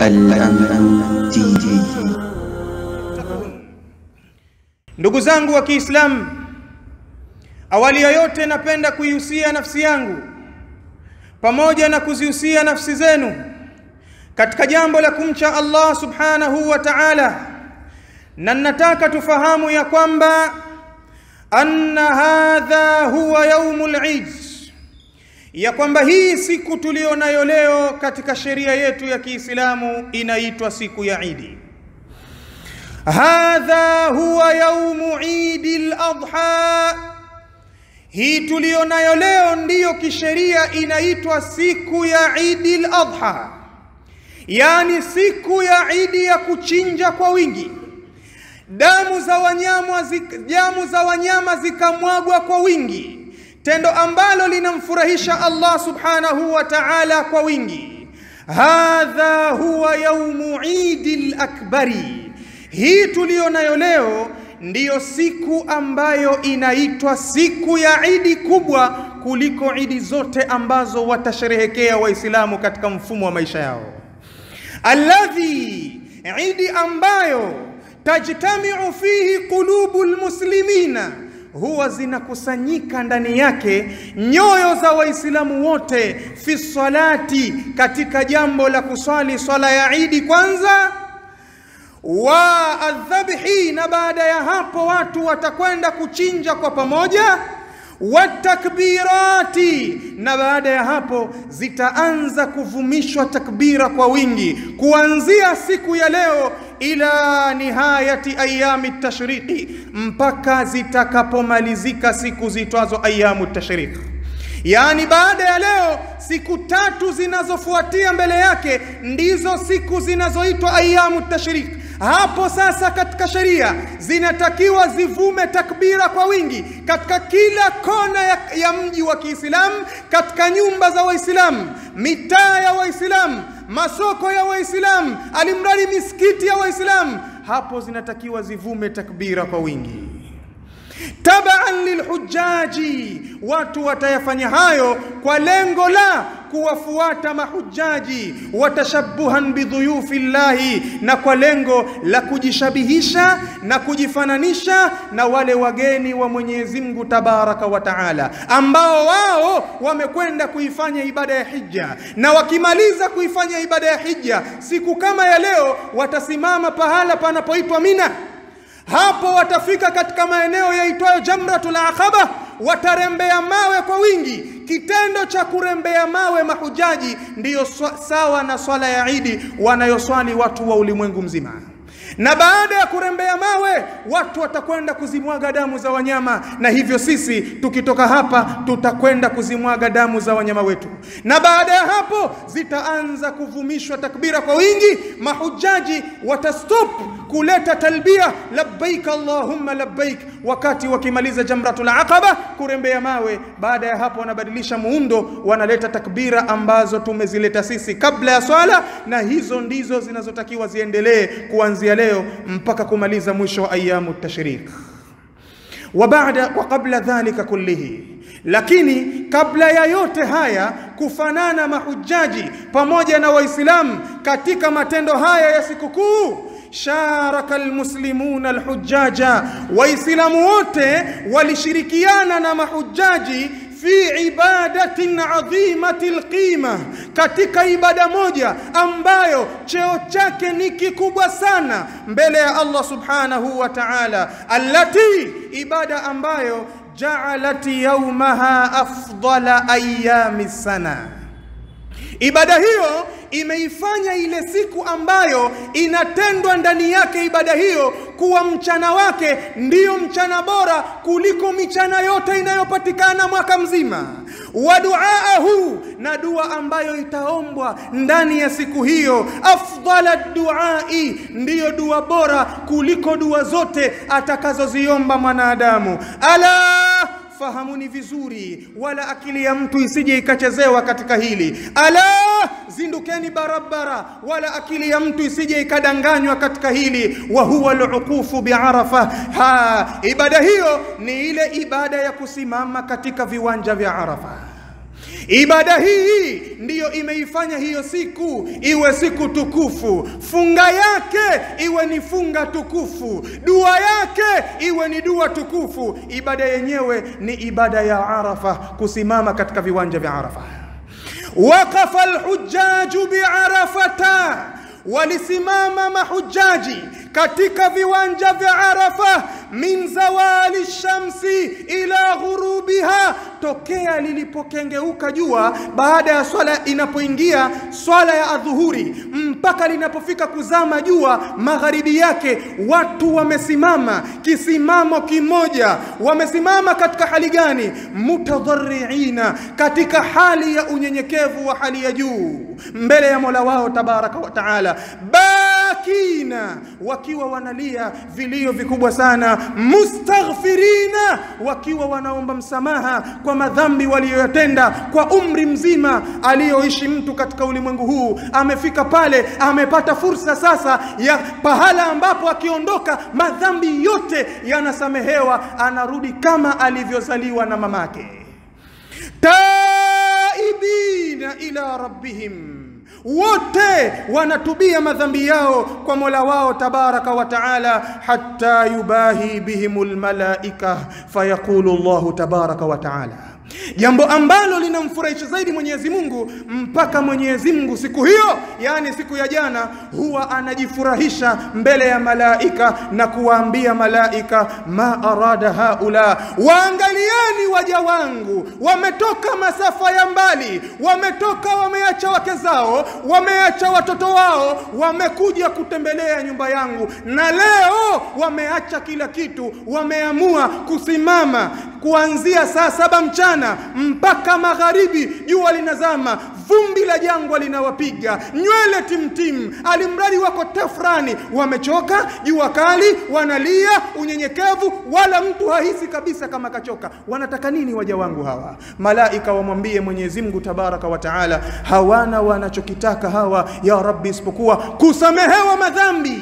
Al-Amin TV. Ndugu zangu wa Kiislamu, awali ya yote napenda kuihusia nafsi yangu pamoja na kuzihusia nafsi zenu katika jambo la kumcha Allah subhanahu wa ta'ala, na nataka tufahamu ya kwamba anna hadha huwa yaumul Eid, ya kwamba hii siku tulionayo leo katika sheria yetu ya Kiislamu inaitwa siku ya Idi. Hadha huwa yaumu Idi al-Adha, hii tulionayo leo ndiyo kisheria inaitwa siku ya Idi al-Adha, yaani siku ya Idi ya kuchinja kwa wingi, damu za wanyama damu za wanyama zikamwagwa kwa wingi, tendo ambalo linamfurahisha Allah subhanahu wa ta'ala kwa wingi. Hadha huwa yaumu Idi al-Akbari, hii tuliyo nayo leo ndiyo siku ambayo inaitwa siku ya Idi kubwa kuliko idi zote ambazo watasherehekea Waislamu katika mfumo wa maisha yao, alladhi, idi ambayo tajtamiu fihi qulubu lmuslimina, huwa zinakusanyika ndani yake nyoyo za Waislamu wote, fi salati, katika jambo la kuswali swala ya Idi kwanza wa adhabhi, na baada ya hapo watu watakwenda kuchinja kwa pamoja, watakbirati, na baada ya hapo zitaanza kuvumishwa takbira kwa wingi kuanzia siku ya leo ila nihayati ayami tashriqi, mpaka zitakapomalizika siku zitwazo ayamu tashriq. Yaani, baada ya leo siku tatu zinazofuatia mbele yake ndizo siku zinazoitwa ayamu tashriq. Hapo sasa katika sheria zinatakiwa zivume takbira kwa wingi katika kila kona ya, ya mji wa Kiislamu, katika nyumba za Waislamu, mitaa ya Waislamu, masoko ya Waislamu, alimradi misikiti ya Waislamu, hapo zinatakiwa zivume takbira kwa wingi tabaan lilhujaji, watu watayafanya hayo kwa lengo la kuwafuata mahujaji, watashabuhan bidhuyufi llahi, na kwa lengo la kujishabihisha na kujifananisha na wale wageni wa Mwenyezi Mungu tabaraka wa taala, ambao wao wamekwenda kuifanya ibada ya hija, na wakimaliza kuifanya ibada ya hija siku kama ya leo watasimama pahala panapoitwa Mina hapo watafika katika maeneo yaitwayo Jamratul Aqaba, watarembea mawe kwa wingi. Kitendo cha kurembea mawe mahujaji ndiyo sawa na swala ya Idi wanayoswali watu wa ulimwengu mzima na baada ya kurembea mawe watu watakwenda kuzimwaga damu za wanyama, na hivyo sisi tukitoka hapa tutakwenda kuzimwaga damu za wanyama wetu, na baada ya hapo zitaanza kuvumishwa takbira kwa wingi. Mahujaji watastop kuleta talbia labbaik allahumma labbaik, wakati wakimaliza jamratul aqaba kurembea mawe. Baada ya hapo wanabadilisha muundo, wanaleta takbira ambazo tumezileta sisi kabla ya swala, na hizo ndizo zinazotakiwa ziendelee kuanzia leo mpaka kumaliza mwisho wa ayamu tashriq. Wa baada wa qabla dhalika kullihi, lakini kabla ya yote haya kufanana mahujaji pamoja na Waislamu katika matendo haya ya sikukuu sharaka almuslimuna alhujaja, Waislamu wote walishirikiana na mahujaji fi ibadatin adhimati alqima, katika ibada moja ambayo cheo chake ni kikubwa sana mbele ya Allah subhanahu wa ta'ala, allati, ibada ambayo ja'alat yawmaha afdala ayami sana Ibada hiyo imeifanya ile siku ambayo inatendwa ndani yake ibada hiyo kuwa mchana wake ndiyo mchana bora kuliko michana yote inayopatikana mwaka mzima. Wa duaahu, na dua ambayo itaombwa ndani ya siku hiyo, afdala duai, ndiyo dua bora kuliko dua zote atakazoziomba mwanadamu. Ala fahamuni vizuri, wala akili ya mtu isije ikachezewa katika hili. Ala, zindukeni barabara, wala akili ya mtu isije ikadanganywa katika hili. Wa huwa aluqufu biarafa, ha, ibada hiyo ni ile ibada ya kusimama katika viwanja vya Arafa. Ibada hii ndiyo imeifanya hiyo siku iwe siku tukufu, funga yake iwe ni funga tukufu, dua yake iwe ni dua tukufu. Ibada yenyewe ni ibada ya Arafa, kusimama katika viwanja vya Arafa. Waqafa alhujjaju biarafata, walisimama mahujaji katika viwanja vya Arafa min zawali shamsi ila ghurubiha, tokea lilipokengeuka jua baada ya swala inapoingia swala ya adhuhuri mpaka linapofika kuzama jua magharibi yake, watu wamesimama kisimamo kimoja. Wamesimama katika hali gani? Mutadharriina, katika hali ya unyenyekevu wa hali ya juu mbele ya Mola wao tabaraka wa taala, bakina, wakiwa wanalia vilio vikubwa sana, mustaghfirina, wakiwa wanaomba msamaha kwa madhambi waliyoyatenda kwa umri mzima aliyoishi mtu katika ulimwengu huu. Amefika pale, amepata fursa sasa ya pahala ambapo akiondoka madhambi yote yanasamehewa, anarudi kama alivyozaliwa na mamake. Taibina ila rabbihim wote wanatubia madhambi yao kwa Mola wao tabaraka wa taala, hatta yubahi bihimul malaika fayaqulu Allahu tabaraka wa taala jambo ambalo linamfurahisha zaidi Mwenyezi Mungu mpaka Mwenyezi Mungu siku hiyo, yani siku ya jana, huwa anajifurahisha mbele ya malaika na kuwaambia malaika, ma arada haula, waangalieni waja wangu, wametoka masafa ya mbali, wametoka wameacha wake zao, wameacha watoto wao, wamekuja kutembelea nyumba yangu, na leo wameacha kila kitu, wameamua kusimama kuanzia saa saba mchana mpaka magharibi, jua linazama, vumbi la jangwa linawapiga, nywele timtim, alimradi wako tafrani, wamechoka, jua kali, wanalia unyenyekevu, wala mtu hahisi kabisa kama kachoka. Wanataka nini waja wangu hawa? Malaika wamwambie Mwenyezi Mungu tabaraka wa taala, hawana wanachokitaka hawa ya Rabbi, isipokuwa kusamehewa madhambi.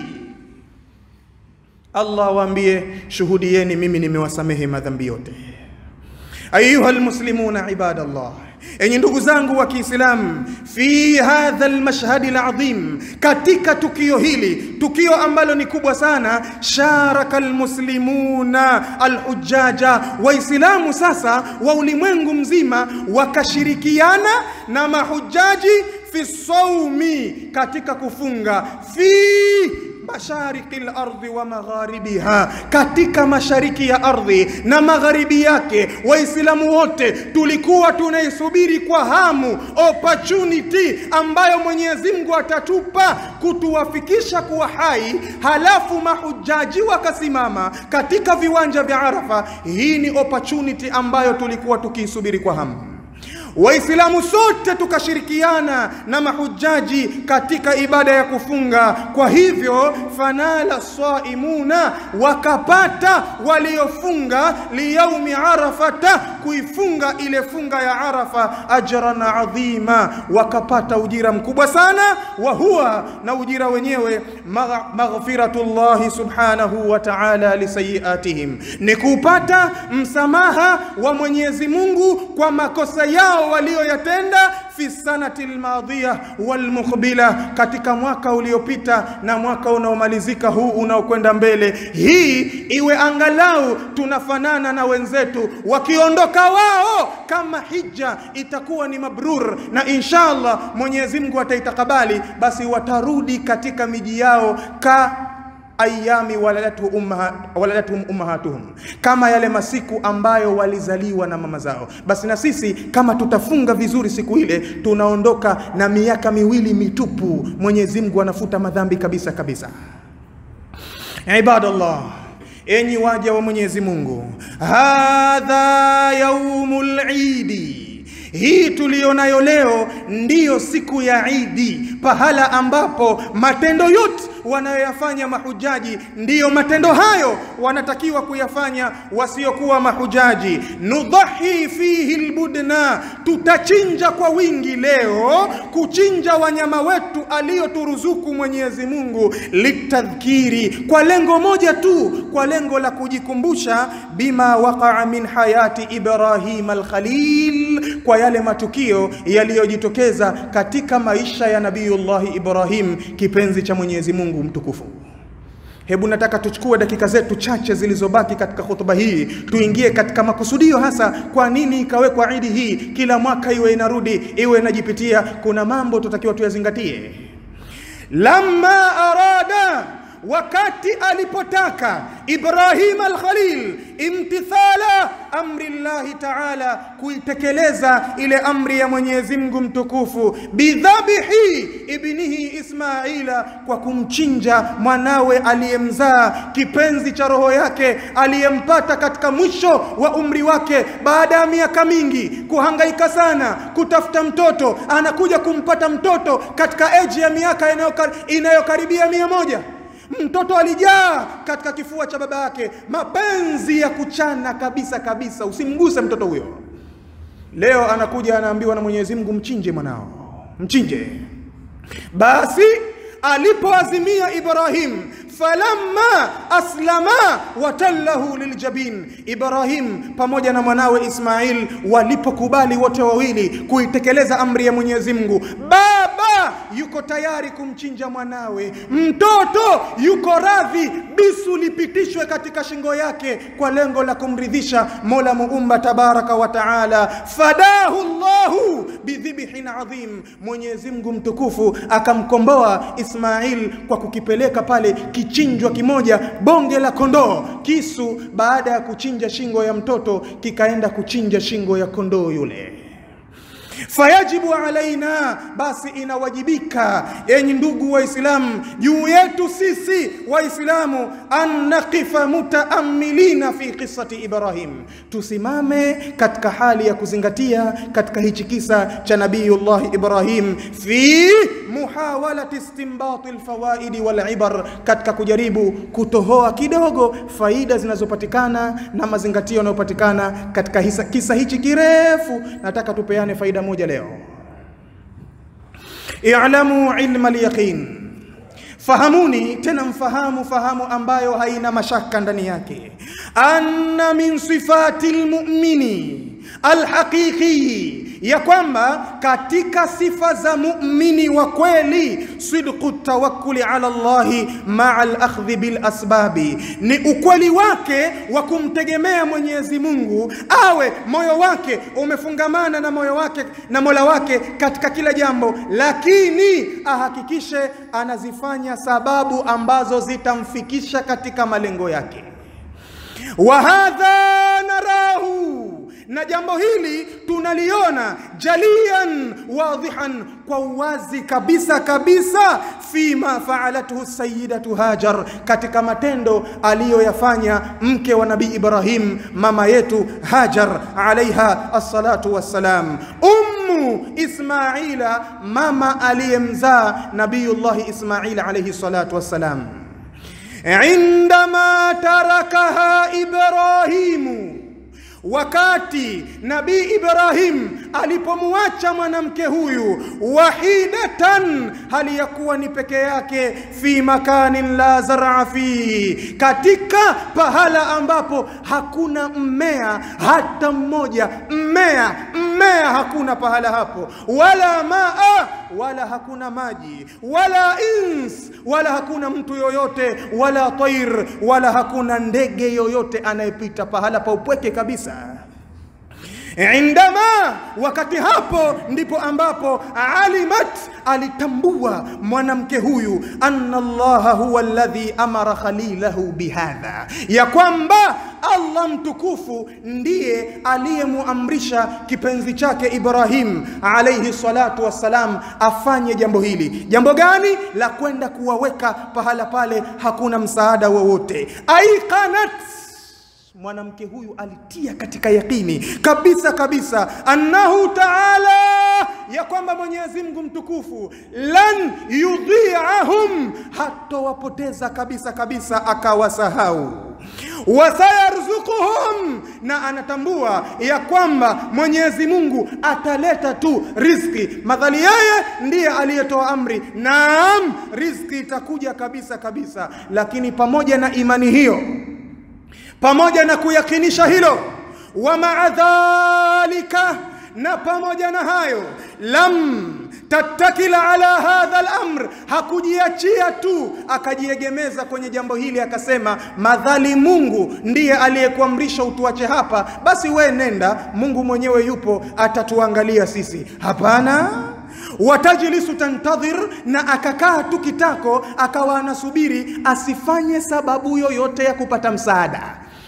Allah waambie, shuhudieni, mimi nimewasamehe madhambi yote. Ayuha almuslimuna ibadallah, enyi ndugu zangu wa Kiislamu, fi hadha almashhadi aladhim, katika tukio hili, tukio ambalo ni kubwa sana, sharaka almuslimuna alhujaja, Waislamu sasa wa ulimwengu mzima wakashirikiana na mahujaji fi saumi, katika kufunga fi mashariki lardhi wa magharibiha, katika mashariki ya ardhi na magharibi yake. Waislamu wote tulikuwa tunaisubiri kwa hamu opportunity ambayo Mwenyezi Mungu atatupa kutuwafikisha kuwa hai, halafu mahujaji wakasimama katika viwanja vya Arafa. Hii ni opportunity ambayo tulikuwa tukiisubiri kwa hamu. Waislamu sote tukashirikiana na mahujaji katika ibada ya kufunga. Kwa hivyo, fanala saimuna, wakapata waliofunga liyaumi arafata, kuifunga ile funga ya Arafa, ajran adhima, wakapata ujira mkubwa sana. Wa huwa na ujira wenyewe maghfiratullahi subhanahu wa ta'ala lisayiatihim, ni kupata msamaha wa Mwenyezi Mungu kwa makosa yao walioyatenda fi sanati almadhiya walmuqbila, katika mwaka uliopita na mwaka unaomalizika huu unaokwenda mbele. Hii iwe angalau tunafanana na wenzetu, wakiondoka wao, kama hija itakuwa ni mabrur na insha Allah Mwenyezi Mungu ataitakabali, basi watarudi katika miji yao ka ayami waladatuhum ummaha, waladatuhum ummahatuhum, kama yale masiku ambayo walizaliwa na mama zao. Basi na sisi kama tutafunga vizuri siku ile, tunaondoka na miaka miwili mitupu. Mwenyezi Mungu anafuta madhambi kabisa kabisa. Ibadallah, enyi waja wa Mwenyezi Mungu, hadha yaumul idi hii tuliyonayo leo ndiyo siku ya Idi, pahala ambapo matendo yote wanayoyafanya mahujaji, ndiyo matendo hayo wanatakiwa kuyafanya wasiokuwa mahujaji. Nudhahi fihi lbudna, tutachinja kwa wingi leo, kuchinja wanyama wetu aliyoturuzuku Mwenyezi Mungu, litadhkiri, kwa lengo moja tu, kwa lengo la kujikumbusha, bima waqaa min hayati Ibrahim alkhalil, kwa yale matukio yaliyojitokeza katika maisha ya Nabiyullahi Ibrahim, kipenzi cha Mwenyezi Mungu mtukufu. Hebu nataka tuchukue dakika zetu chache zilizobaki katika hotuba hii, tuingie katika makusudio hasa, kwa nini ikawekwa idi hii kila mwaka, iwe inarudi iwe inajipitia. Kuna mambo tutakiwa tuyazingatie. Lamma arada wakati alipotaka Ibrahim al-Khalil imtithala amri llahi taala, kuitekeleza ile amri ya Mwenyezi Mungu mtukufu, bidhabihi ibnihi Ismaila, kwa kumchinja mwanawe aliyemzaa kipenzi cha roho yake aliyempata katika mwisho wa umri wake, baada ya miaka mingi kuhangaika sana kutafuta mtoto, anakuja kumpata mtoto katika eji ya miaka inayokaribia mia moja mtoto alijaa katika kifua cha baba yake, mapenzi ya kuchana kabisa kabisa, usimguse mtoto huyo. Leo anakuja anaambiwa na Mwenyezi Mungu, mchinje mwanao, mchinje. Basi alipoazimia Ibrahim, falamma aslama watallahu liljabin, Ibrahim pamoja na mwanawe Ismail walipokubali wote wawili kuitekeleza amri ya Mwenyezi Mungu, baba yuko tayari kumchinja mwanawe, mtoto yuko radhi bisu lipitishwe katika shingo yake kwa lengo la kumridhisha Mola Muumba tabaraka wa taala. Fadahu Allahu bidhibhin adhim, Mwenyezi Mungu mtukufu akamkomboa Ismail kwa kukipeleka pale kichinjwa kimoja, bonge la kondoo. Kisu baada ya kuchinja shingo ya mtoto kikaenda kuchinja shingo ya kondoo yule. Fayajibu alaina, basi inawajibika, enyi ndugu Waislamu, juu yetu sisi Waislamu, an naqifa mutaamilina fi qissati Ibrahim, tusimame katika hali ya kuzingatia katika hichi kisa cha Nabiyullah Ibrahim, fi muhawalati istinbati alfawaidi walibar, katika kujaribu kutohoa kidogo faida zinazopatikana na mazingatio yanayopatikana katika hisa, kisa hichi kirefu. Nataka tupeane faida moja leo. I'lamu ilma al-yaqin, fahamuni tena mfahamu fahamu ambayo haina mashaka ndani yake, anna min sifati almu'mini alhaqiqi, ya kwamba katika sifa za muumini wa kweli sidqu tawakkuli ala Allahi maa alakhdhi bil asbabi, ni ukweli wake wa kumtegemea Mwenyezi Mungu, awe moyo wake umefungamana na moyo wake na Mola wake katika kila jambo, lakini ahakikishe anazifanya sababu ambazo zitamfikisha katika malengo yake. wa hadha narahu na jambo hili tunaliona jalian wadhihan, kwa uwazi kabisa kabisa, fima faalathu sayidatu Hajar, katika matendo aliyoyafanya mke wa Nabii Ibrahim, mama yetu Hajar alaiha assalatu wassalam, ummu Ismaila, mama aliyemzaa Nabiyullahi Ismail alaihi salatu wassalam, indama tarakaha Ibrahimu Wakati Nabii Ibrahim alipomwacha mwanamke huyu wahidatan, hali ya kuwa ni peke yake, fi makanin la zar'a fi, katika pahala ambapo hakuna mmea hata mmoja, mmea mmea hakuna pahala hapo, wala maa, wala hakuna maji, wala ins, wala hakuna mtu yoyote, wala tair, wala hakuna ndege yoyote anayepita pahala pa upweke kabisa indama wakati hapo ndipo ambapo alimat alitambua mwanamke huyu anna allaha huwa alladhi amara khalilahu bihadha, ya kwamba Allah mtukufu ndiye aliyemuamrisha kipenzi chake Ibrahim alayhi salatu wassalam afanye jambo hili. Jambo gani? La kwenda kuwaweka pahala pale hakuna msaada wowote. aiqanat mwanamke huyu alitia katika yakini kabisa kabisa, annahu taala, ya kwamba Mwenyezi Mungu mtukufu, lan yudhi'ahum, hatowapoteza kabisa kabisa, akawasahau wasayarzukuhum, na anatambua ya kwamba Mwenyezi Mungu ataleta tu riziki, madhali yeye ndiye aliyetoa amri. Naam, riziki itakuja kabisa kabisa, lakini pamoja na imani hiyo, pamoja na kuyakinisha hilo, wa maa dhalika, na pamoja na hayo, lam tattakila ala hadha al-amr, hakujiachia tu akajiegemeza kwenye jambo hili akasema, madhali Mungu ndiye aliyekuamrisha utuache hapa, basi we nenda, Mungu mwenyewe yupo atatuangalia sisi. Hapana, watajlisu tantadhir, na akakaa tu kitako, akawa anasubiri asifanye sababu yoyote ya kupata msaada.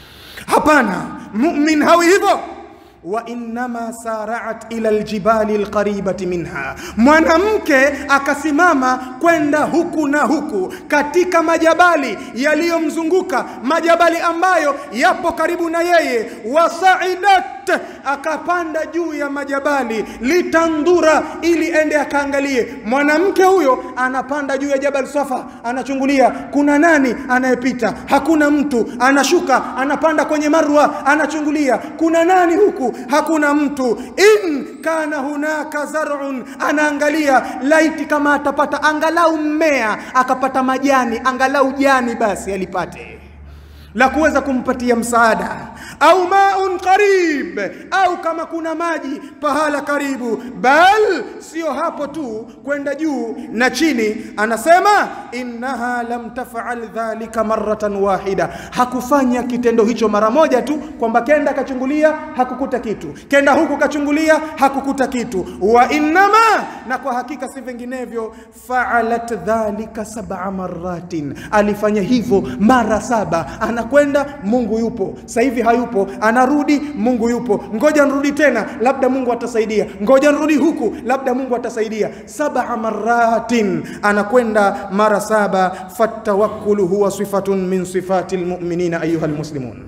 Hapana, mumin hawi hivyo wa innama saraat ila aljibali alqaribati minha, mwanamke akasimama kwenda huku na huku katika majabali yaliyomzunguka, majabali ambayo yapo karibu na yeye. Wasaidat, akapanda juu ya majabali, litandura, ili ende akaangalie. Mwanamke huyo anapanda juu ya jabal Safa, anachungulia kuna nani anayepita, hakuna mtu. Anashuka, anapanda kwenye Marwa, anachungulia kuna nani huku hakuna mtu. In kana hunaka zar'un, anaangalia laiti kama atapata angalau mmea, akapata majani, angalau jani basi alipate la kuweza kumpatia msaada, au maun qarib, au kama kuna maji pahala karibu. Bal sio hapo tu, kwenda juu na chini. Anasema innaha lam tafal dhalika maratan wahida, hakufanya kitendo hicho mara moja tu, kwamba kenda kachungulia hakukuta kitu, kenda huku kachungulia hakukuta kitu. Wa innama, na kwa hakika si vinginevyo, faalat dhalika sab'a maratin, alifanya hivyo mara saba anakwenda Mungu yupo, sasa hivi hayupo, anarudi Mungu yupo, ngoja nirudi tena, labda Mungu atasaidia, ngoja nirudi huku, labda Mungu atasaidia. Sab'a maratin, anakwenda mara saba. Fatawakkulu huwa sifatun min sifati lmuminina ayuha lmuslimun.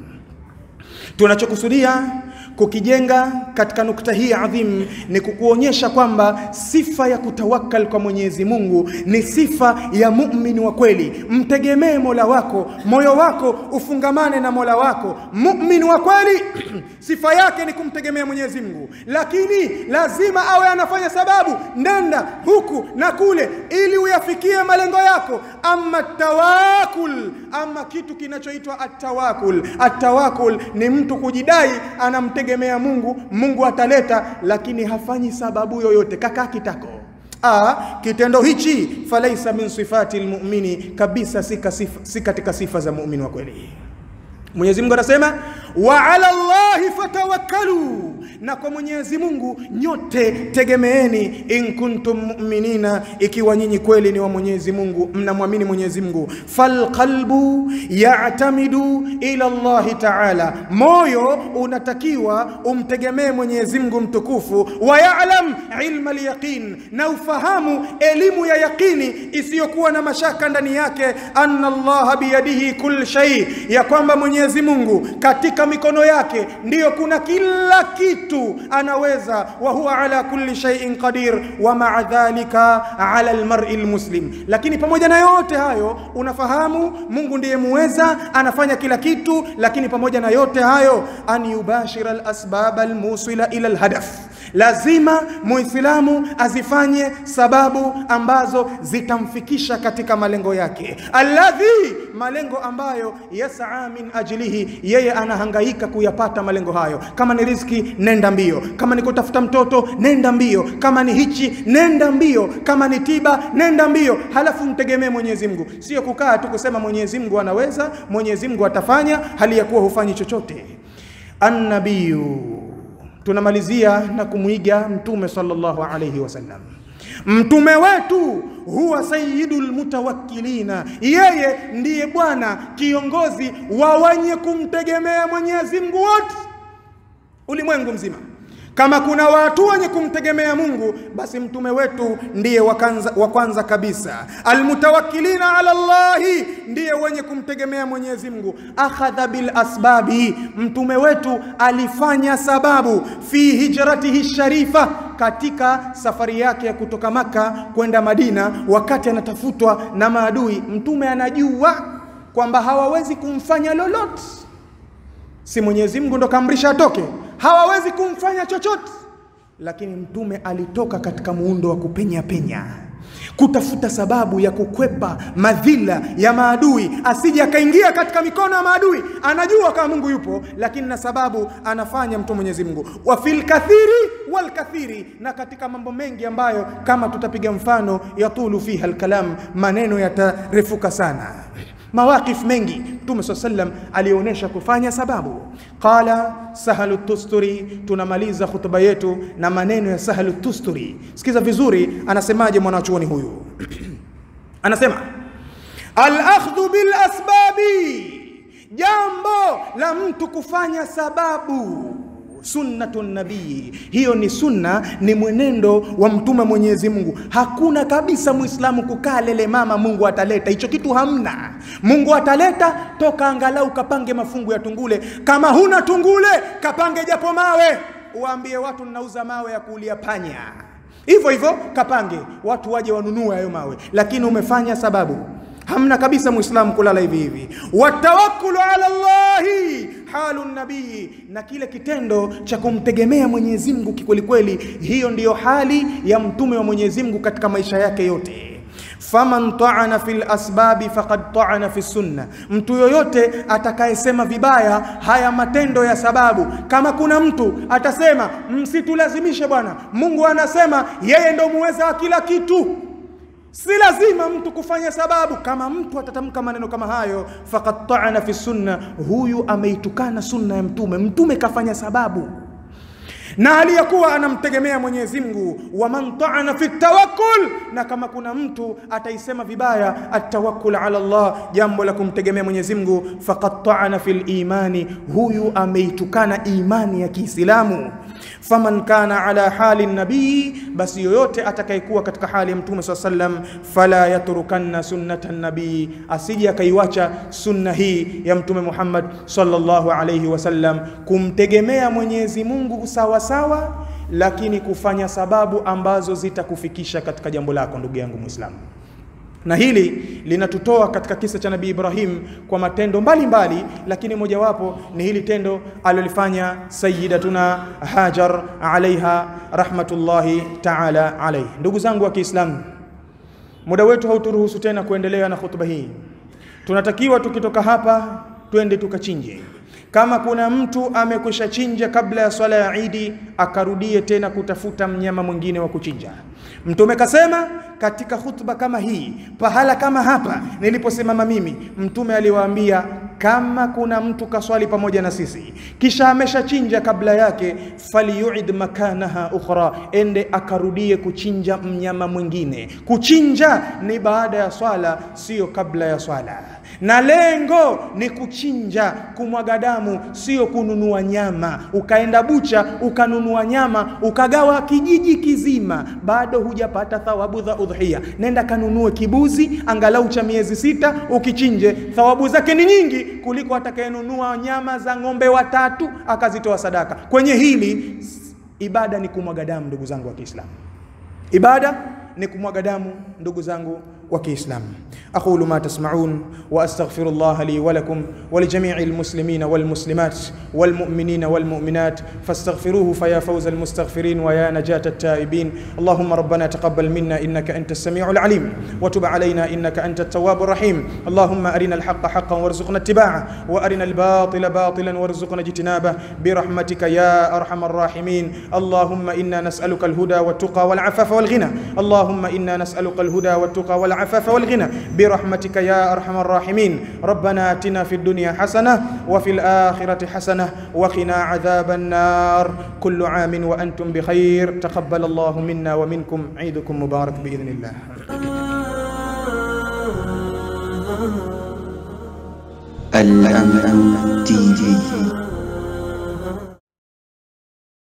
Tunachokusudia kukijenga katika nukta hii adhim ni kukuonyesha kwamba sifa ya kutawakkal kwa Mwenyezi Mungu ni sifa ya muumini wa kweli. Mtegemee Mola wako, moyo wako ufungamane na Mola wako. Muumini wa kweli sifa yake ni kumtegemea Mwenyezi Mungu, lakini lazima awe anafanya sababu, nenda huku na kule, ili uyafikie malengo yako. Ama tawakul, ama kitu kinachoitwa atawakul. Atawakul ni mtu kujidai anamtegemea Mungu, Mungu ataleta, lakini hafanyi sababu yoyote, kakaa kitako. A, kitendo hichi falaisa min sifati lmumini, kabisa si katika sifa za muumini wa kweli. Mwenyezi Mungu anasema wa ala Allahi fatawakkalu, na kwa Mwenyezi Mungu nyote tegemeeni, in kuntum mu'minina, ikiwa nyinyi kweli ni wa Mwenyezi Mungu, mnamwamini Mwenyezi Mungu. Falqalbu ya'tamidu ila Allahi ta'ala, moyo unatakiwa umtegemee Mwenyezi Mungu mtukufu. Wa ya'lam ilma al-yaqin, na ufahamu elimu ya yaqini isiyokuwa na mashaka ndani yake, anna Allaha biyadihi kull shay, ya kwamba Mwenyezi Mungu katika mikono yake ndiyo kuna kila kitu anaweza. Wa huwa ala kulli shay'in qadir wa ma'a dhalika ala almar'i almuslim. Lakini pamoja na yote hayo unafahamu Mungu ndiye muweza, anafanya kila kitu, lakini pamoja na yote hayo an yubashira alasbab almusila ila alhadaf lazima muislamu azifanye sababu ambazo zitamfikisha katika malengo yake, alladhi, malengo ambayo yasaa min ajlihi, yeye anahangaika kuyapata malengo hayo. Kama ni riziki, nenda mbio. Kama ni kutafuta mtoto, nenda mbio. Kama ni hichi, nenda mbio. Kama ni tiba, nenda mbio. Halafu mtegemee Mwenyezi Mungu, sio kukaa tu kusema Mwenyezi Mungu anaweza, Mwenyezi Mungu atafanya, hali ya kuwa hufanyi chochote. Annabiyu tunamalizia na kumwiga Mtume sallallahu alayhi wasallam. Mtume wetu huwa sayyidul mutawakkilina, yeye ndiye bwana kiongozi wa wenye kumtegemea Mwenyezi Mungu wote ulimwengu mzima. Kama kuna watu wenye kumtegemea Mungu, basi mtume wetu ndiye wa kwanza kabisa. Almutawakkilina ala Allahi, ndiye wenye kumtegemea Mwenyezi Mungu. Akhadha bil asbabi, mtume wetu alifanya sababu fi hijratihi sharifa, katika safari yake ya kutoka Maka kwenda Madina, wakati anatafutwa na maadui, mtume anajua kwamba hawawezi kumfanya lolote, si Mwenyezi Mungu ndo kaamrisha atoke hawawezi kumfanya chochote, lakini mtume alitoka katika muundo wa kupenya penya, kutafuta sababu ya kukwepa madhila ya maadui, asije akaingia katika mikono ya maadui. Anajua kama Mungu yupo, lakini na sababu anafanya mtu Mwenyezi Mungu. Wa fil kathiri wal kathiri, na katika mambo mengi ambayo kama tutapiga mfano, yatulu fiha alkalam, maneno yatarefuka sana mawaqif mengi Mtume swalla sallam alionyesha kufanya sababu. Qala Sahlu Tusturi, tunamaliza hutuba yetu na maneno ya Sahlu Tusturi. Sikiza vizuri, anasemaje mwanachuoni huyu? Anasema al-akhdhu bil asbabi, jambo la mtu kufanya sababu sunnatu nabii, hiyo ni sunna, ni mwenendo wa mtume Mwenyezi Mungu. Hakuna kabisa muislamu kukaa lele mama, Mungu ataleta hicho kitu, hamna. Mungu ataleta toka, angalau kapange mafungu ya tungule. Kama huna tungule, kapange japo mawe, uambie watu ninauza mawe ya kuulia panya, hivyo hivyo kapange, watu waje wanunue hayo mawe, lakini umefanya sababu hamna kabisa muislamu kulala hivi hivi. Watawakkulu ala Allahi halu nabii, na kile kitendo cha kumtegemea Mwenyezi Mungu kikwelikweli, hiyo ndiyo hali ya mtume wa Mwenyezi Mungu katika maisha yake yote. Faman taana fil asbabi faqad taana fi sunna, mtu yoyote atakayesema vibaya haya matendo ya sababu. Kama kuna mtu atasema msitulazimishe bwana, Mungu anasema yeye ndo muweza wa kila kitu Si lazima mtu kufanya sababu. Kama mtu atatamka maneno kama hayo, faqad taana fi sunna, huyu ameitukana sunna ya Mtume. Mtume kafanya sababu na aliyekuwa anamtegemea Mwenyezi Mungu. Wa man taana fi tawakkul, na kama kuna mtu ataisema vibaya atawakkul ala Allah, jambo la kumtegemea Mwenyezi Mungu, faqad taana fil imani, huyu ameitukana imani ya Kiislamu. Faman kana ala hali nabii, basi yoyote atakayekuwa katika hali ya Mtume swalla sallam, fala yatrukanna sunnata nabii, asije akaiwacha sunna hii ya Mtume Muhammad sallallahu alayhi wasallam, kumtegemea Mwenyezi Mungu sawa sawa, lakini kufanya sababu ambazo zitakufikisha katika jambo lako, ndugu yangu Muislamu na hili linatutoa katika kisa cha Nabii Ibrahim kwa matendo mbalimbali mbali, lakini mojawapo ni hili tendo alilofanya Sayyidatuna Hajar alaiha rahmatullahi taala alaihi. Ndugu zangu wa Kiislamu, muda wetu hauturuhusu tena kuendelea na khutba hii. Tunatakiwa tukitoka hapa twende tukachinje. Kama kuna mtu amekwisha chinja kabla ya swala ya Idi, akarudie tena kutafuta mnyama mwingine wa kuchinja. Mtume kasema katika hutuba kama hii, pahala kama hapa niliposimama mimi, Mtume aliwaambia kama kuna mtu kaswali pamoja na sisi kisha ameshachinja kabla yake, falyuid makanaha ukhra, ende akarudie kuchinja mnyama mwingine. Kuchinja ni baada ya swala, sio kabla ya swala na lengo ni kuchinja, kumwaga damu, sio kununua nyama. Ukaenda bucha ukanunua nyama ukagawa kijiji kizima, bado hujapata thawabu za udhiya. Nenda kanunue kibuzi angalau cha miezi sita, ukichinje, thawabu zake ni nyingi kuliko atakayenunua nyama za ng'ombe watatu akazitoa sadaka. Kwenye hili ibada ni kumwaga damu, ndugu zangu wa Kiislamu, ibada ni kumwaga damu, ndugu zangu wa Kiislamu. aqulu ma tasma'un wa astaghfirullah li wa lakum wa li jami'il muslimina wal muslimat wal mu'minina wal mu'minat fastaghfiruhu faya fawza al mustaghfirin wa ya najat at taibin allahumma rabbana taqabbal minna innaka antas sami'ul alim wa tub alayna innaka antat tawwabur rahim allahumma arina al haqqa haqqan warzuqna ittiba'ah wa arina al batila batilan warzuqna ijtinabah bi rahmatika ya arhamar rahimin allahumma inna nas'aluka al huda wat tuqa wal afafa wal ghina allahumma inna nas'aluka al huda wat tuqa wal العفاف والغنى برحمتك يا ارحم الراحمين ربنا اتنا في الدنيا حسنه وفي الاخره حسنه وقنا عذاب النار كل عام وانتم بخير تقبل الله منا ومنكم عيدكم مبارك باذن الله الأمن تي في